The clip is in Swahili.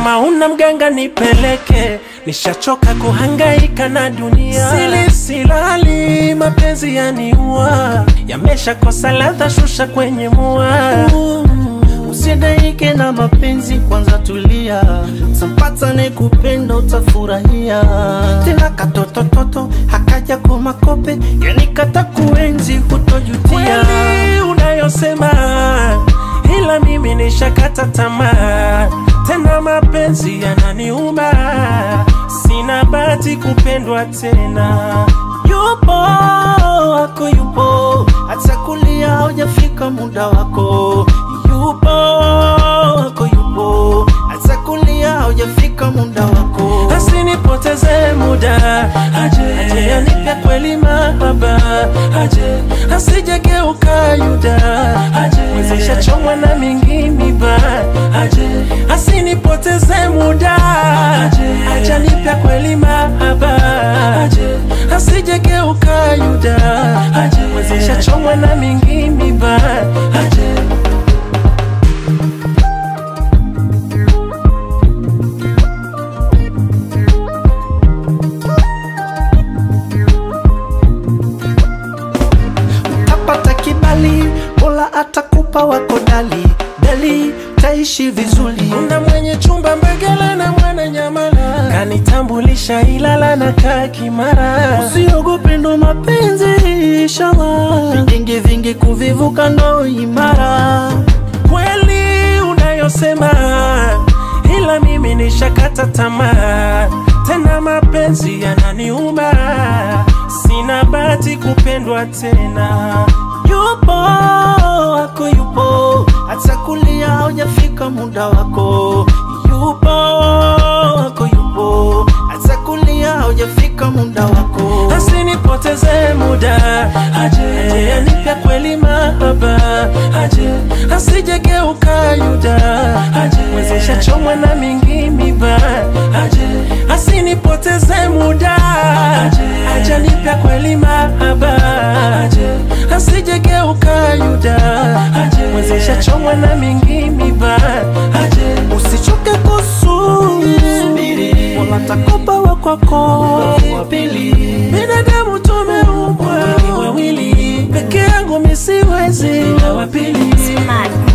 kama una mganga nipeleke, nishachoka kuhangaika na dunia. Sili silali, mapenzi yaniua, yameshakosa ladha, shusha kwenye mua. Usidaike na mapenzi, kwanza tulia, tampata ne kupenda utafurahia. Tena katotototo hakaja kwa makope, yani kata kuenzi hutojutia. Kweli unayosema, ila mimi nishakata tamaa, tena mapenzi yananiuma, sina bahati kupendwa tena. Yupo wako yupo, hata kulia haujafika muda wako. Yupo wako yupo, hata kulia haujafika muda wako. asinipoteze muda aje, aje anipe kweli mahaba aje, asijegeuka yuda aje, mwezesha chomwa na mingi miba aje, asinipoteze muda aje, aje anipe kweli mahaba aje, asijegeuka yuda aje, mwezesha chomwa na mingi miba aje Utapata kibali, Mola atakupa wako dali dali, taishi vizuri. Kuna mwenye chumba Mbegela na mwana Nyamala, kanitambulisha Ilala na kaa Kimara. Usiogope ndo mapenzi inshallah, vingi vingi kuvivuka ndo imara. Kweli unayosema, ila mimi nishakata tamaa, tena mapenzi yananiuma, sina bahati kupendwa tena. Yupo wako yupo, hata kulia haujafika muda wako. Yupo wako yupo, hata kulia haujafika muda wako. asinipoteze muda aje, aje anipe kweli mahaba aje, asijegeuka yuda aje, mwezesha chomwa na mingi miba aje, asinipoteze muda aje, aje anipe kweli mahaba aje, asijegeuka yuda aje, mwezesha chomwa na mingi miba aje, Usichoke kusubiri, Mola atakupa wa kwako wa pili. binadamu tumeumbwa wawili, peke yangu misiwezi, wa pili Smart.